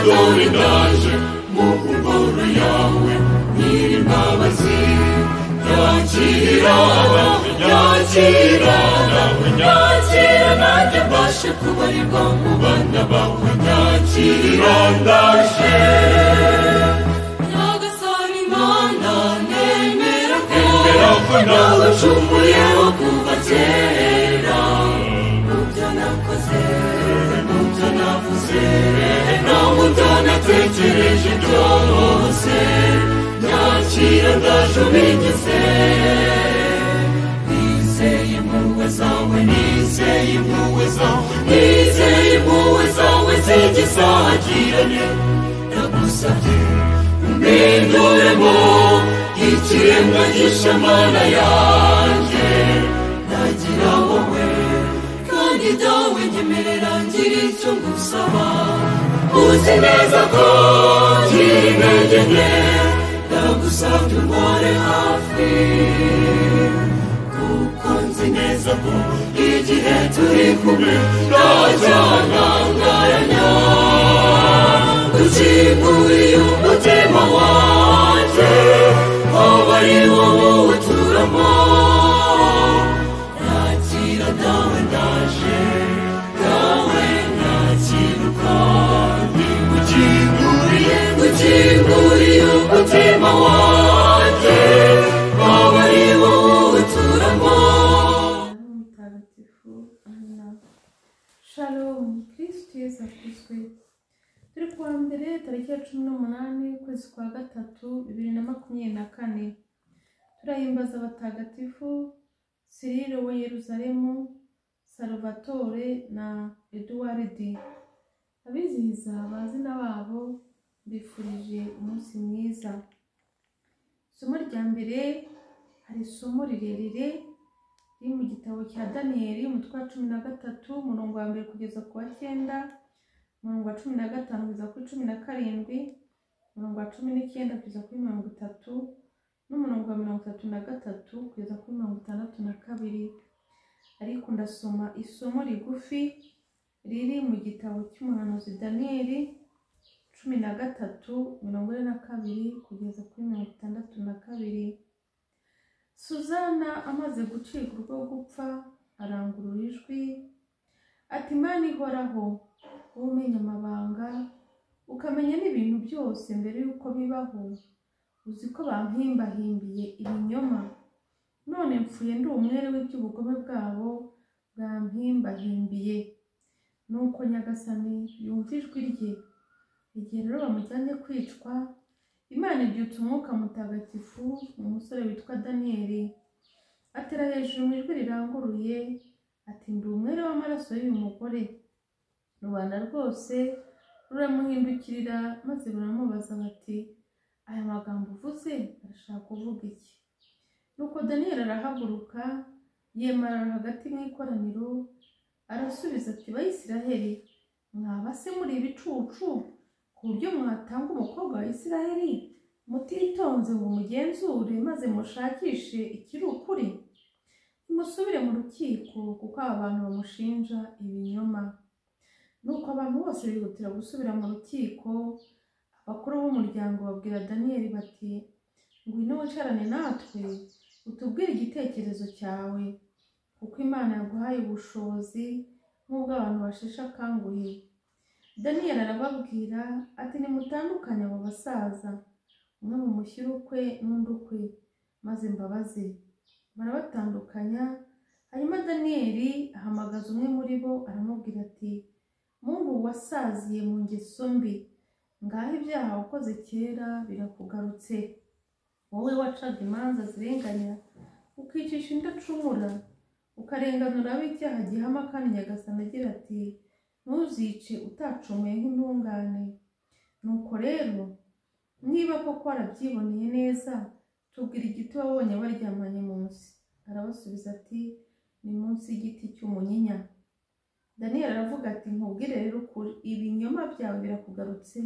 Yawe ndaje mu ngoro yawe nyir'imbabazi yakira nawe yakira nawe yakira nanjye mbashe kubarirwa mu bana bawe yakira ndaje nyagasani mana nemera ko nemera ko nawe ucumuyeho kuva kera mu byo nakoze mu byo navuze no mu byo natekereje byose nyakira ndaje ubigize nizeye impuhwe zawe nizeye impuhwe zawe nizeye impuhwe zawe z'igisagirane nagusabye umpinduremo ikiremwa gisha mana yanjye nagira wowe kandi dawe nyemerera ngira icyo ngusaba uzi neza ko ngira intege nke ndagusabye umpore hafi kuko nzi neza ko igihe turi kumwe ntajyanangaranya ukinguriye umutima wanjye hoba ari wowe uturamo nakira dawe ndaje dawe nakiruka ni ukinguriye ukinguriye umutima wanjye hoba ari wowe uturamo mutagatifu Anna. Shalom, Kristo Yesu akuzwe. Turi ku wa mbere tariki ya cumi n'umunani ukwezi kwa gatatu bibiri na makumyabiri na kane. Turahimbaza abatagatifu Cyril wa Yeruzalemu, Salvatore na Eduwaridi. Abizihiza abazina babo mbifurije umunsi mwiza. Isomo rya mbere hari isomo rirerire riri mu gitabo cya daniyeli umutwe wa cumi na gatatu umurongo wa mbere kugeza ku wa cyenda umurongo wa cumi na gatanu kugeza kuri cumi na karindwi umurongo wa cumi n'icyenda kugeza kuri mirongo itatu n'umurongo wa mirongo itatu na gatatu kugeza kuri mirongo itandatu na kabiri ariko ndasoma isomo rigufi riri mu gitabo cy'umuhanuzi daniyeli cumi na gatatu mirongo ine na kabiri kugeza kuri mirongo itandatu na kabiri Suzana amaze gucika urwo gupfa arangurura ijwi ati Mana ihoraho wowe umenya amabanga ukamenya n'ibintu byose mbere y'uko bibaho uzi ko bampimbahimbiye ibinyoma none mpfuye ndi umwere w'iby'ubugome bwabo bwampimbahimbiye nuko nyagasani yumva ijwi rye igihe rero bamujyanye kwicwa imana ibyutsa umwuka mutagatifu mu musore witwa daniyeli atera hejuru mu ijwi riranguruye ati ndi umwere w'amaraso y'uyu mugore rubanda rwose ruramuhindukirira maze ruramubaza bati aya magambo uvuze arashaka kuvuga iki nuko daniyeli arahaguruka yemarara hagati mu ikoraniro arasubiza ati bayisiraheli mwaba se muri ibicucu ku buryo mwatanga umukobwa wa isiraheli mutitonze ngo mugenzure maze mushakishe ikiri ukuri nimusubire mu rukiko kuko aba bantu bamushinja ibinyoma nuko abantu bose bihutira gusubira mu rukiko abakuru b'umuryango babwira daniyeli bati ngwino wicarane natwe utubwire igitekerezo cyawe kuko imana yaguhaye ubushobozi nk'ubw'abantu basheshe akanguhe daniyeli arababwira ati nimutandukanye abo basaza umwe mumushyire ukwe n'undi ukwe maze mbabaze barabatandukanya hanyuma daniyeli ahamagaza umwe muri bo aramubwira ati mungu wasaziye mu ngeso mbi ngaho ibyaha wakoze kera birakugarutse wowe wacaga imanza zirenganya ukicisha indacumura ukarenganura ab'icyaha gihama kandi nyagasana agira ati ntuzice utacumuye nk'intungane nuko rero niba koko warabyiboneye neza tubwira igiti wabonye baryamanye munsi arabasubiza ati ni munsi y'igiti cy'umunyinya daniyeli aravuga ati nkubwire rero ukuri ibinyoma byawe birakugarutse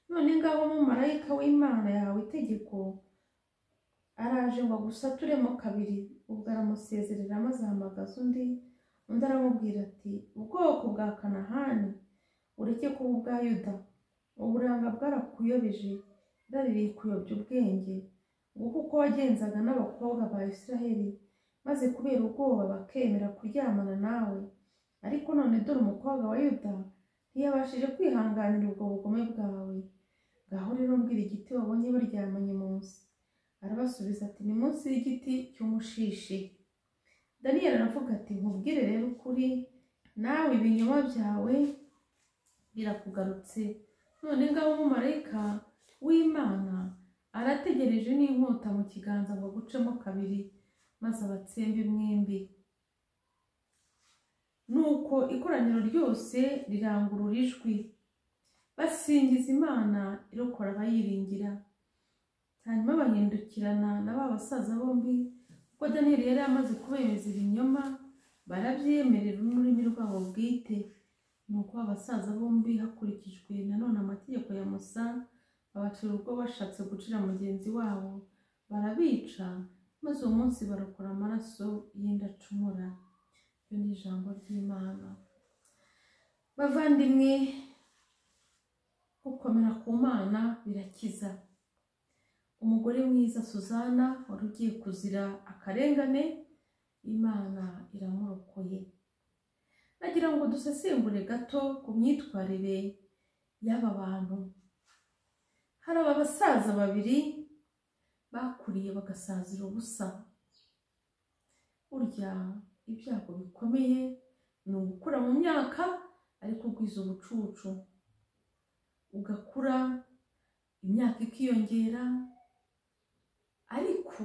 none ngaho umumarayika w'imana yahawe itegeko araje ngo agusaturemo kabiri ubwo aramusezerera maze ahamagaza undi undi aramubwira ati ubwoko bwa kanahani ureke kuba ubwa yuda uburanga bwarakuyobeje bwaririye kuyobya ubwenge nguko uko wagenzaga n'abakobwa ba israheli maze kubera ubwoba bakemera kuryamana nawe ariko none dore umukobwa wa yuda ntiyabashije kwihanganira ubwo bugome bwawe ngaho rero mbwira igiti wabonye baryamanye munsi arabasubiza ati ni munsi y'igiti cy'umushishi daniyeli aravuga ati nkubwire rero ukuri nawe ibinyoma byawe birakugarutse none ngaho umumarayika w'imana arategereje n'inkota mu kiganza ngo agucemo kabiri maze abatsembe mwembi nuko ikoraniro ryose rirangurura ijwi basingiza imana irokora abayiringira hanyuma bahindukirana na ba basaza bombi kuko daniyeli yari amaze kubemeza ibinyoma barabyemerera n'ururimi rwabo bwite ni uko abasaza bombi hakurikijwe nanone amategeko ya musa abacira ubwo bashatse gucira mugenzi wabo barabica maze uwo munsi barokora amaraso y'indacumura iryo ni ijambo ry'imana bavandimwe gukomera ku mana birakiza umugore mwiza suzana wari ugiye kuzira akarengane imana iramurokoye nagira ngo dusesengure gato ku myitwarire y'aba bantu hari aba basaza babiri bakuriye bagasazira ubusa burya ibyago bikomeye ni ugukura mu myaka ariko ugwiza ubucucu ugakura imyaka ikiyongera ariko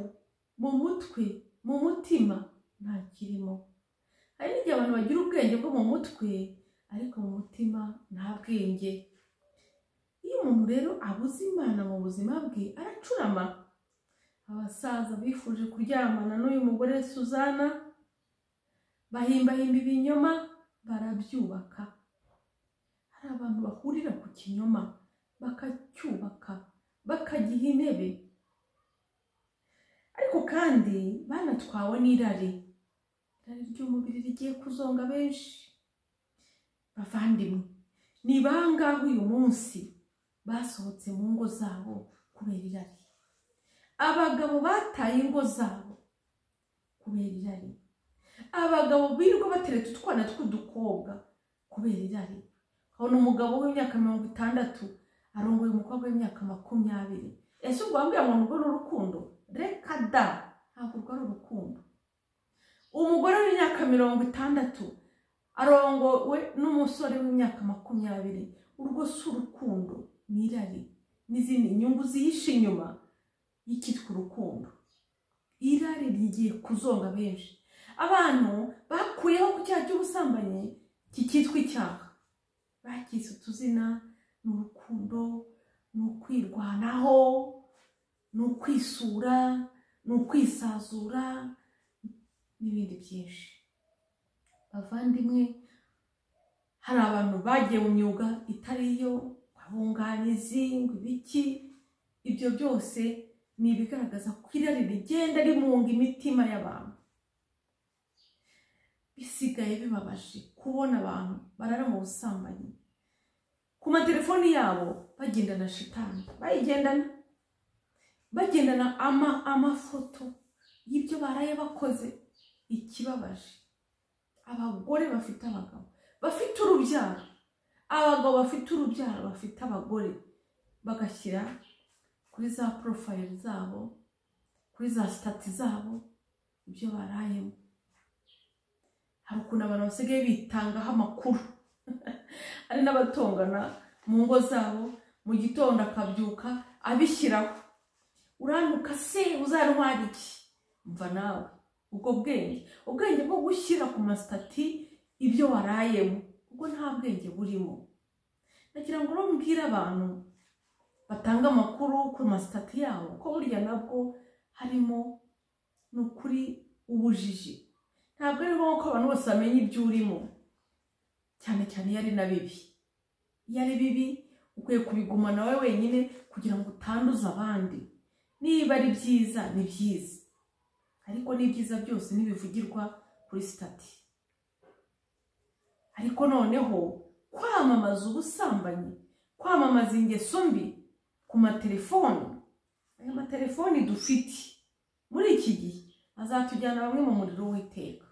mu mutwe mu mutima nta kirimo hari n'igihe abantu bagira ubwenge bwo mu mutwe ariko mu mutima nta bwenge iyo umuntu rero abuze imana mu buzima bwe aracurama abasaza bifuje kuryamana n'uyu mugore suzana bahimbahimba ibinyoma barabyubaka hari abantu bahurira ku kinyoma bakacyubaka bakagiha intebe ariko kandi banatwawe n'irari irari ry'umubiri rigiye kuzonga benshi bavandimwe ni bangahe uyu munsi basohotse mu ngo zabo kubera irari abagabo bataye ingo zabo kubera irari abagabo birirwa batereta utwana tw'udukobwa kubera irari abona umugabo w'imyaka mirongo itandatu arongoye umukobwa w'imyaka makumyabiri ese ubwo wambwira ngo urwo ni urukundo reka da ntabwo urwo ari urukundo umugore w'imyaka mirongo itandatu arongowe n'umusore w'imyaka makumyabiri urwo si urukundo ni irari n'izindi nyungu zihishe inyuma y'ikitwa urukundo irari rigiye kuzonga benshi abantu bakuyeho ku cyaha cy'ubusambanyi kikitwa icyaha bakise utuzina ni urukundo ni ukwirwanaho ni ukwisura ni ukwisazura n'ibindi byinshi bavandimwe hari abantu bagiye mu myuga itari yo abunganizi ngo ibiki ibyo byose ni ibigaragaza ko irari rigenda rimunga imitima y'abantu bisigaye bibabaje kubona abantu barara mu busambanyi ku matelefoni yabo bagendana shitani bayigendana bagendana amafoto y'ibyo baraye bakoze ikibabaje abagore bafite abagabo bafite urubyaro abagabo bafite urubyaro bafite abagore bagashyira kuri za porofayiri zabo kuri za sitati zabo ibyo barayemo hari ukuntu abantu basigaye bitangaho amakuru hari n'abatongana mu ngo zabo mu gitondo akabyuka abishyiraho uranuka se uzarwara iki mva nawe ubwo bwenge ubwenge bwo gushyira ku masitati ibyo warayemo ubwo nta bwenge burimo nagira ngo rero mbwire abantu batanga amakuru ku masitati yabo ko burya nabwo harimo ni ukuri ubujiji ntabwo ari ngombwa ko abantu bose bamenya ibyo urimo cyane cyane iyo ari na bibi iyo ari bibi ukwiye kubigumana wowe wenyine kugira ngo utanduza abandi niba ari byiza ni byiza ariko n'ibyiza byose ntibivugirwa kuri sitati ariko noneho kwamamaza ubusambanyi kwamamaza ingeso mbi ku matelefoni ayo matelefoni dufite muri iki gihe azatujyana bamwe mu muriro w'iteka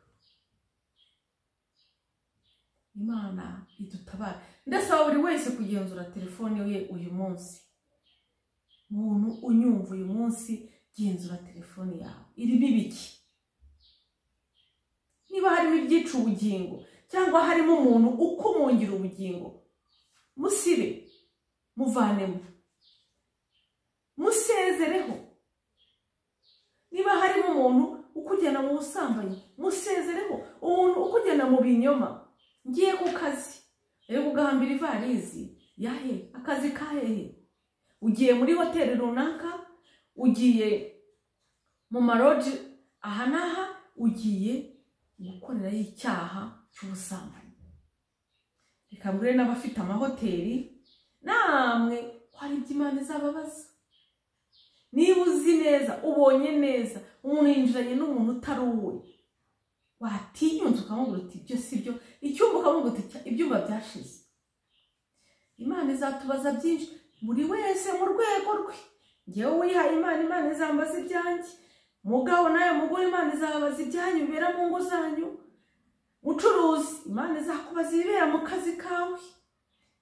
imana idutabara ndasaba buri wese kugenzura telefone ye uyu munsi muntu unyumva uyu munsi genzura telefone yawe irimo ibiki niba harimo ibyica ubugingo cyangwa harimo umuntu ukumungira ubugingo musibe muvanemo musezereho niba harimo umuntu ukujyana mu busambanyi musezereho umuntu ukujyana mu binyoma ngiye ku kazi ari kugahambira ivarisi yahe akazi kahehe ugiye muri hoteli runaka ugiye mu maroji aha n'aha ugiye gukorerayo icyaha cy'ubusambanyi reka mbure n'abafite amahoteli namwe hari ibyo imana izababaza niba uzi neza ubonye neza umuntu yinjiranye n'umuntu utari uwe watinyunze ukamubwira uti ibyo si byo icyumba ukamubwira uti ibyumba byashize imana izatubaza byinshi buri wese mu rwego rwe ngewe wihaye imana imana izambaza ibyanjye mugabo nawe mugore imana izababaza ibyanyu bibera mu ngo zanyu mucuruzi imana izakubaza ibibera mu kazi kawe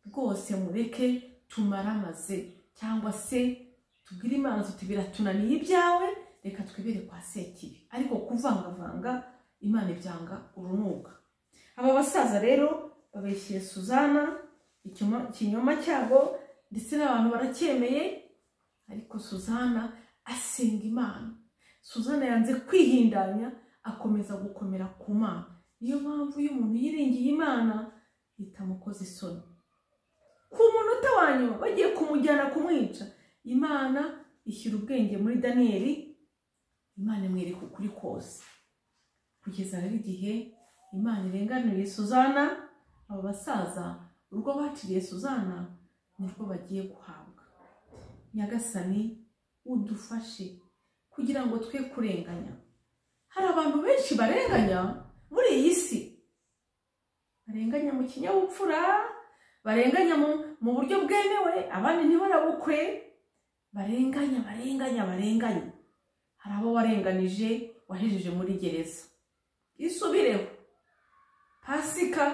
rwose mureke tumaramaze cyangwa se tubwire imana tuti biratunaniye ibyawe reka twibere kwa sekibi ariko kuvangavanga imana ibyanga urunuka aba basaza rero babeshyeye suzana ikinyoma cyabo ndetse n'abantu baracyemeye ariko suzana asenga imana suzana yanze kwihindanya akomeza gukomera ku mana niyo mpamvu iyo umuntu yiringiye imana itamukoze isoni ku munota wa nyuma bagiye kumujyana kumwica imana ishyira ubwenge muri daniyeli imana imwereka ukuri kose kugeza rero igihe imana irenganuriye suzana aba basaza urwo baciriye suzana nirwo bagiye guhabwa nyagasani udufashe kugira ngo twe kurenganya hari abantu benshi barenganya muri iyi si barenganya mu kinyabupfura barenganya mu buryo bwemewe abandi ntibarabukwe barenganya barenganya barenganya hari abo warenganije wahejeje muri gereza isubireho pasika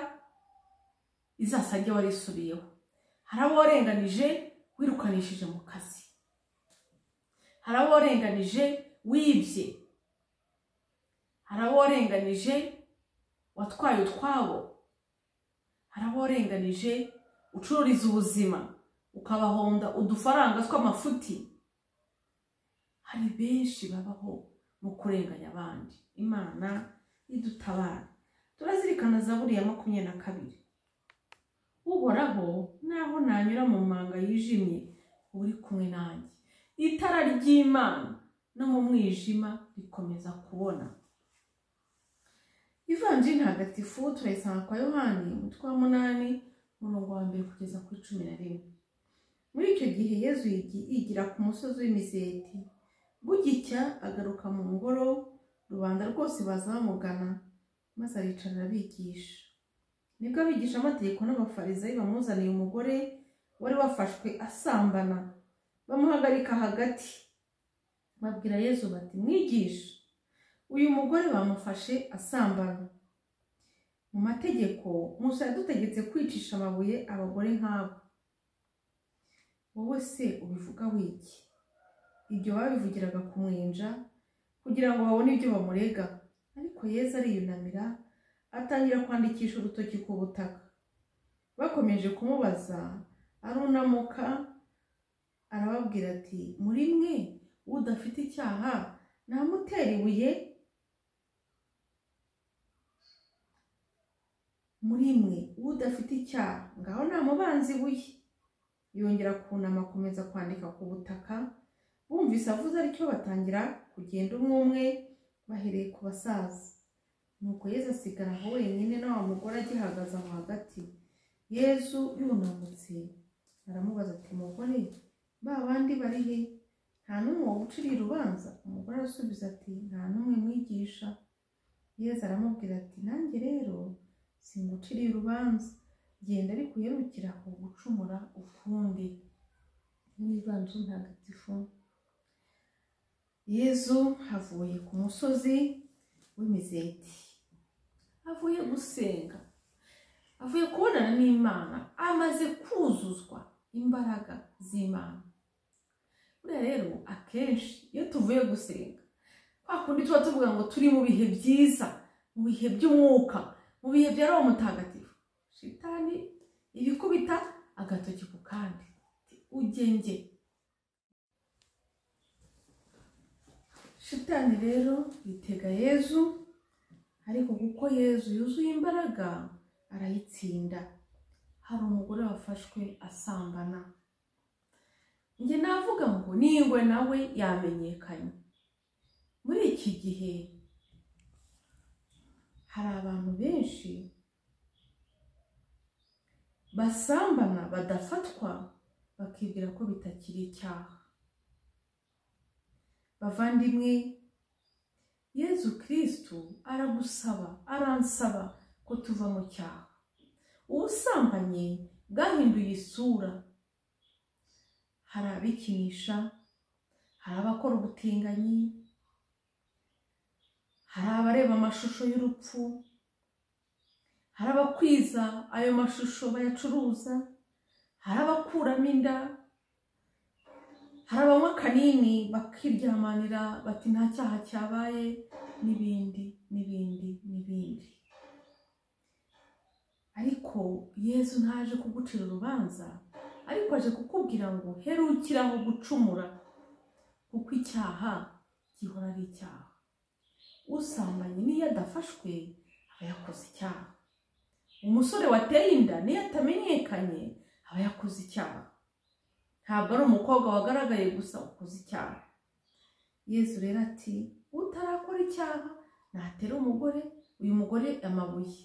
izasajya warisubiyeho hari abo warenganije wirukanishije mu kazi hari abo warenganije wibye hari abo warenganije watwaye utwabo hari abo warenganije ucururiza ubuzima ukabahonda udufaranga tw'amafuti hari benshi babaho mu kurenganya abandi imana idutabara turazirikana zaburi ya makumyabiri na kabiri uhoraho naho nanyura mu manga yijimye uri kumwe nanjye itara ry'imana no mu mwijima rikomeza kubona ivanji ntagatifu turayisanga kwa yohani umutwe wa munani umurongo wa mbere kugeza kuri cumi na rimwe muri icyo gihe yezu yigira ku musozi w'imizeti bugicya agaruka mu ngoro rubanda rwose baza bamugana maze aricara arabigisha nibwo abigisha amategeko n'abafarizayi bamuzaniye umugore wari wafashwe asambana bamuhagarika hagati babwira yezu bati mwigisha uyu mugore bamufashe asambana mu mategeko musa yadutegetse kwicisha amabuye abagore nk'abo wowe se ubivuga wiki ibyo babivugiraga ku mwenja kugira ngo babone ibyo bamurega ariko yeza ariyunamira atangira kwandikisha urutoki ku butaka bakomeje kumubaza arunamuka arababwira ati muri mwe udafite icyaha namutera ibuye muri mwe udafite icyaha ngaho namubanza ibuye yongera kunama akomeza kwandika ku butaka bumvise avuze aricyo batangira kugenda umwe umwe bahereye ku basaza nuko yezu asigara aho wenyine na wa mugore agihagaze aho hagati yezu yunamutse aramubaza ati mugore ba bandi bari he nta n'umwe uciriye urubanza umugore arasubiza ati nta n'umwe mwigisha yezu aramubwira ati nanjye rero singuciriye urubanza genda ariko uherukira ku gucumura ukundi n'imibanzu ntagatifu yezu avuye ku musozi w'imizeti avuye gusenga avuye kubonana n'imana amaze kuzuzwa imbaraga z'imana buriya rero akenshi iyo tuvuye gusenga kwa kundi tuba tuvuga ngo turi mu bihe byiza mu bihe by'umwuka mu bihe bya roho mutagatifu shitani iba ikubita agatoki ku kandi iti, ujye njye shitani rero yitega yezu ariko kuko yezu yuzuye imbaraga arayitsinda hari umugore wafashwe asambana njye navuga ngo ningwe nawe yamenyekanye muri iki gihe hari abantu benshi basambana badafatwa bakibwira ko bitakiri icyaha bavandimwe yezu kirisitu aragusaba aransaba ko tuva mu cyaha ubusambanye bwahinduye isura hari abikinisha hari abakora ubutinganyi hari abareba amashusho y'urupfu hari abakwiza ayo mashusho bayacuruza hari abakuramo inda hari abanywa akanini bakiryamanira bati nta cyaha cyabaye n'ibindi n'ibindi n'ibindi ariko yezu ntaje kugucira urubanza ariko aje kukubwira ngo herukira aho gucumura kuko icyaha gihora ari icyaha usambanye n'iyo adafashwe aba yakoze icyaha umusore wateye inda n'iyo atamenyekanye aba yakoze icyaha ntabwo ari umukobwa wagaragaye gusa ukoze icyaha yezu rero ati utarakora icyaha natera umugore uyu mugore amabuye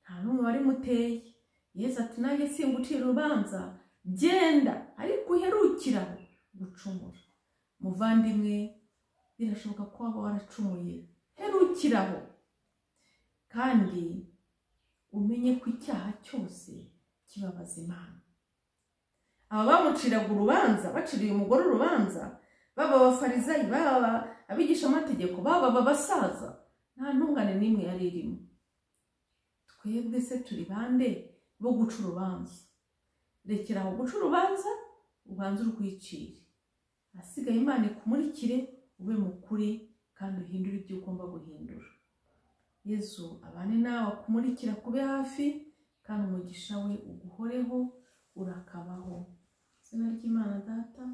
nta n'umwe wari muteye yezu ati nanjye singucira urubanza genda ariko uherukira gucumura muvandimwe birashoboka ko waba waracumuye herukiraho kandi umenye ko icyaha cyose kibabaza imana aba bamuciraga urubanza baciriye umugore urubanza baba abafarizayi baba abigishamategeko baba abasaza nta ntungane n'imwe yari irimo twebwe se turi bande bo guca urubanza rekera aho guca urubanza ubanze urwicire ahasigaye imana ikumurikire ube mukuri kandi uhindure ibyo ugomba guhindura yezu abane nawe akumurikira kube hafi kandi umugisha we uguhoreho urakabaho izina ry'imana data